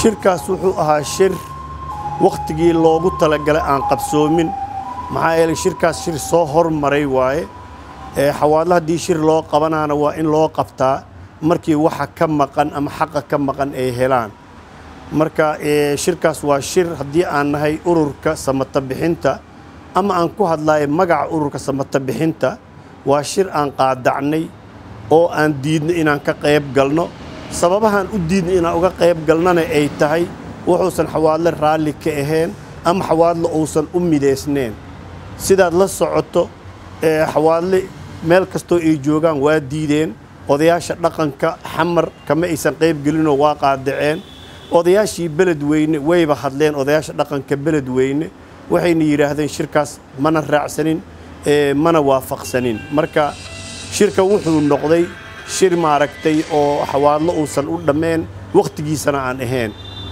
shirkaas wuxuu ahaa shir wakhtigii loogu talagalay aan qabsoomin maxaa yeelay shirkaas shir soo hormaray waaye xawaadla haddii shir loo qabanaana waa in loo qabtaa markii waxa ka maqan ama xaqa ka maqan ay helaan marka shirkaas waa shir haddii aan nahay ururka samata bixinta ama aan ku hadlayo magaca ururka samata bixinta waa shir aan qaadacnay oo aan diidnay inaan ka qayb galno sababahaan u diidnay inaan uga qayb galnana ay tahay wuxuusan xawaadle raalli ka ahayn ama xawaadle uusan u midaysneen sidaad la socoto xawaadle meel kastoo ay joogaan waa diideen odayaasha dhaqanka xamar kama aysan qayb gelinoo waa qaadaceen odayaashii beled weyne wayba hadleen odayaasha dhaqanka beled weyne waxayna yidhaahdeen shirkaas mana raacsanin mana waafaqsanin marka shirka wuxuu noqday shir maaragtay oo xawaadlo uusan u dhammeen wakhtigiisana aan ahayn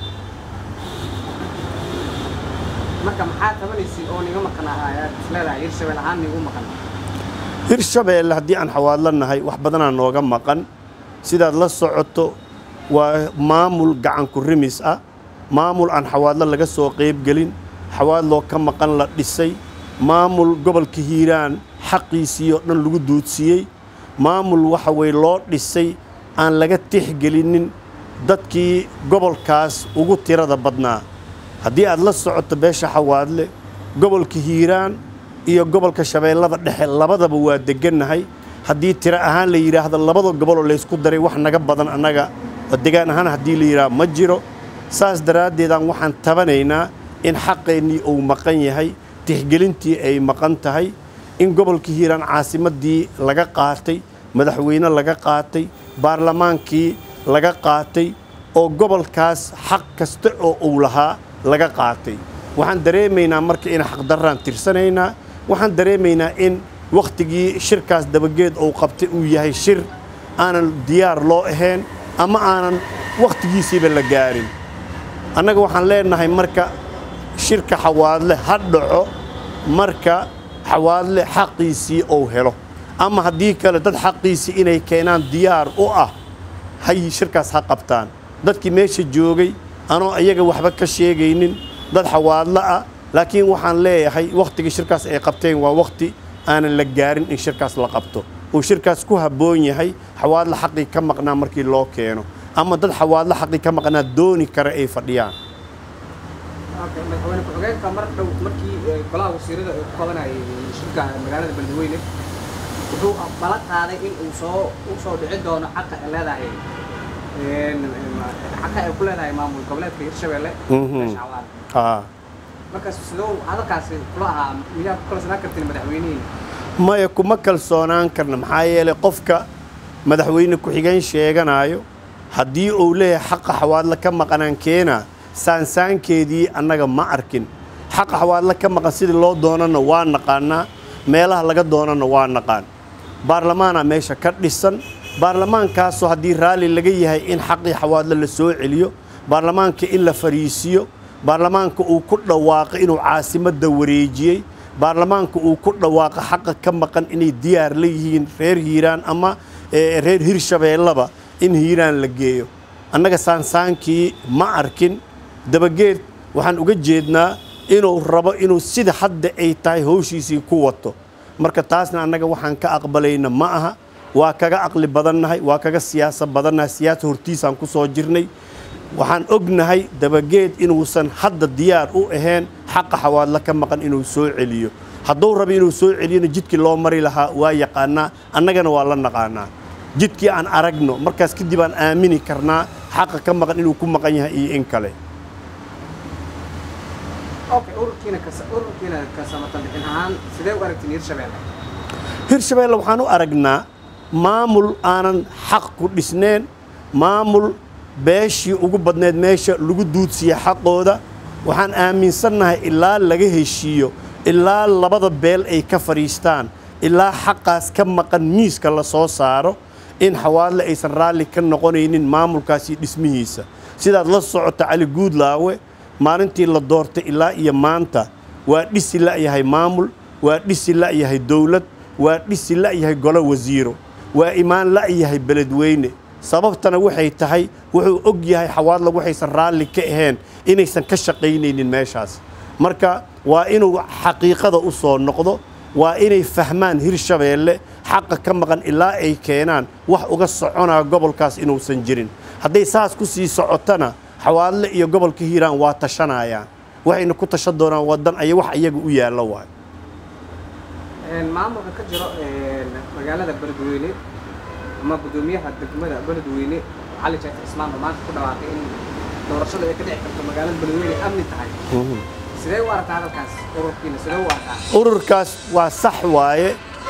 marka maxaa tabanaysid oo niga maqan ayaad isleedahay hirshabeel ahaan nigu maqan hirshabeelle haddii aan xawaadlo nahay wax badanaa nooga maqan sidaad la socoto waa maamul gacanku rimis ah maamul aan xawaadlo laga soo qaybgelin xawaadloo ka maqan la dhisay maamul gobolka hiiraan xaqiisii oo dhan lagu duudsiiyey maamul waxa weye loo dhisay aan laga tixgelinin dadkii gobolkaas ugu tirada badnaa haddii aad la socoto beesha xawaadle gobolka hiiraan iyo gobolka shabeellada dhexe labadaba waa deggannahay haddii tiro ahaan la yidhaahdo labada goboloo laysku daray wax naga badan annaga degaan ahaan haddii la yidhaahdo ma jiro saas daraaddeedaan waxaan tabanaynaa in xaqeennii uu maqan yahay tixgelintii ay maqan tahay in gobolka hiiraan caasimaddii laga qaatay madaxweyne laga qaatay baarlamaankii laga qaatay oo gobolkaas xaq kasta oo uu lahaa laga qaatay waxaan dareemaynaa marka in xaqdarraan tirsanaynaa waxaan dareemaynaa in wakhtigii shirkaas dabageed uu qabtay uu yahay shir aanan diyaar loo ahayn ama aanan wakhtigiisiiba la gaarin annaga waxaan leenahay marka shirka xawaadle ha dhaco marka xawaadle xaqiisii uu helo ama haddii kale dad xaqiisii inay keenaan diyaar u ah hay shirkaas ha qabtaan dadkii meesha joogay anoo iyaga waxba ka sheegaynin dad xawaadlo ah laakiin waxaan leeyahay wakhtigii shirkaas ay qabteen waa wakhti aanan la gaarin in shirkaas la qabto uu shirkaas ku habboon yahay xawaadlo xaqii ka maqnaa markii loo keeno ama dad xawaadlo xaqii ka maqnaa dooni kara ay fadhiyaan madaxweyne ku-xigeenka mar dhow markii golaha wasiirada uu ku qabanayay shirka magaalada beledweyne wuxuu bala qaaday in uu soo u soo dhici doono xaqa ay leedahay xaqa ay ku leedahay maamul goboleedka hirshabelle aa markaas sidoo hadalkaasi kula ahaa miyaa ku kalsanaan kartiin madaxweynihiina maya kuma kalsoonaan karna maxaa yeelay qofka madaxweyne ku-xigeen sheeganaayo haddii uu leeyahay xaqa xawaadle ka maqanaan keenaa saansaankeedii annaga ma arkin xaqa xawaadle ka maqan sidii loo doonana waa naqaanaa meelaha laga doonana waa naqaan baarlamaanaa meesha ka dhisan baarlamaankaasoo haddii raalli laga yahay in xaqii xawaadle la soo celiyo baarlamaanka in la fariisiyo baarlamaanka uu ku dhawaaqo inuu caasimadda wareejiyey baarlamaanka uu ku dhawaaqo xaqa ka maqan inay diyaar la yihiin reer hiiraan ama reer hirshabeellaba in hiiraan la geeyo annaga saansaankii ma arkin dabageed waxaan uga jeednaa inuu rabo inuu sida hadda ay tahay howshiisii ku wato marka taasna annaga waxaan ka aqbalayna ma aha waa kaga aqli badannahay waa kaga siyaasa badannahay siyaasa hortiisaan ku soo jirnay waxaan ognahay dabageed inuusan hadda diyaar u ahayn xaqa xawaadla ka maqan inuu soo celiyo hadduu rabo inuu soo celiyona jidkii loo mari lahaa waa yaqaanaa annagana waa la naqaanaa jidkii aan aragno markaas kadib aan aamini karnaa xaqa ka maqan inuu ku maqan yahay iyo in kale okay ururkiina ururkiina ka samatan bixin ahaan sidee u aragtiin hirshabelle hirshabeelle waxaan u aragnaa maamul aanan xaq ku dhisneen maamul beeshii ugu badneed meesha lagu duudsiiya xaqooda waxaan aaminsannahay ilaa laga heshiiyo ilaa labada beel ay ka fadhiistaan ilaa xaqaas ka maqan miiska la soo saaro in xawaadle aysan raalli ka noqonaynin maamulkaasi dhismihiisa sidaad la socota cali guudlaawe maalintii la doortay ilaa iyo maanta waa dhisi la'yahay maamul waa dhisi la'yahay dowlad waa dhisi la'yahay golo wasiiro waa imaan la'yahay beledweyne sababtana waxay tahay wuxuu og yahay xawaadla waxaysan raalli ka ahayn inaysan ka shaqaynaynin meeshaas marka waa inuu xaqiiqada u soo noqdo waa inay fahmaan hirshabeelle xaqa ka maqan ilaa ay keenaan wax uga soconaa gobolkaas inuusan jirin hadday saas ku sii socotana xawaadle iyo gobolka hiiraan waa tashanayaan waxayna ku tashan doonaan wadan ay wax iyaga u yaallo waay maamulka ka jiro magaalada beledweyne ama guddoomiyaha degmada beledweyne cali jeef cismaan oo maanta ku dhawaaqay in doorashada ay ka dhici karto magaalada beledweyne amni tahay sidee u aragtaa hadalkaas ururkiina sidee u arkaa ururkaas waa sax waaye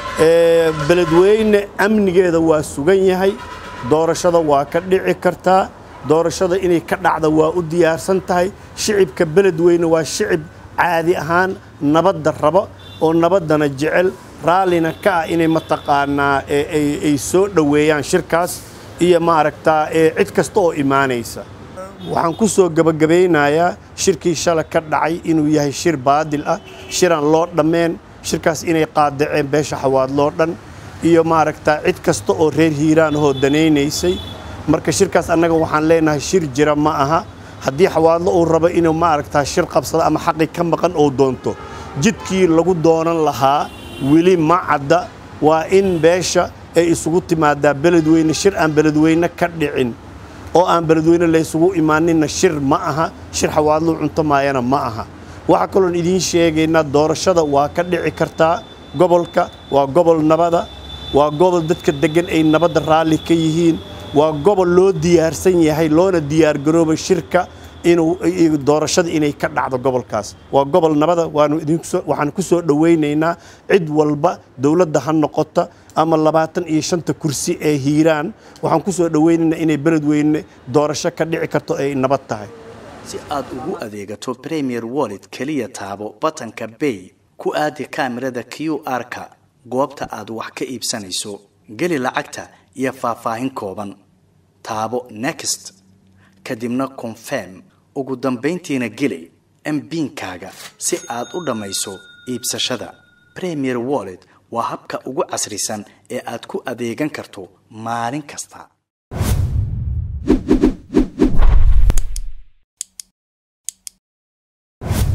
beledweyne amnigeeda waa sugan yahay doorashada waa ka dhici kartaa doorashada inay ka dhacda waa u diyaarsan tahay shicibka beledweyne waa shicib caadi ahaan nabadda raba oo nabaddana jecel raallina ka ah inay mataqaanaa ay soo dhoweeyaan shirkaas iyo maaragtaa cid kasta oo imaanaysa waxaan ku soo gebagabaynayaa shirkii shala ka dhacay inuu yahay shir baadil ah shiraan loo dhammeen shirkaas inay qaadaceen beesha xawaadloo dhan iyo maaragtaa cid kasta oo reer hiiraan ahoo danaynaysay marka shirkaas annaga waxaan leenahay shir jira ma aha haddii xawaadlo uu rabo inuu maaragtaa shir qabsado ama xaqi ka maqan oo doonto jidkii lagu doonan lahaa weli ma cadda waa in beesha ay isugu timaadaa beledweyne shir aan beledweyne ka dhicin oo aan beledweyne laysugu imaaninna shir ma aha shir xawaadluu cunto maayana ma aha waxaa kaloon idiin sheegaynaa doorashada waa ka dhici kartaa gobolka waa gobol nabada waa gobol dadka deggan ay nabadda raalli ka yihiin waa gobol loo diyaarsan yahay loona diyaargarooba shirka inuu doorashada inay ka dhacdo gobolkaas waa gobol nabada waxaan ku soo dhowaynaynaa cid walba dowladda ha noqota ama labaatan iyo shanta kursi ee hiiraan waxaan ku soo dhowaynaynaa inay beledweyne doorasho ka dhici karto ay nabad tahay si aad ugu adeegato premier wallet keliya taabo batanka bay ku aadi kaamirada q r-ka goobta aad wax ka iibsanayso geli lacagta iyo faahfaahin kooban taabo next kadibna confirm ugu dambayntiina geli mbiinkaaga si aad u dhammayso iibsashada premier wallet waa habka ugu casrisan ee aad ku adeegan karto maalin kasta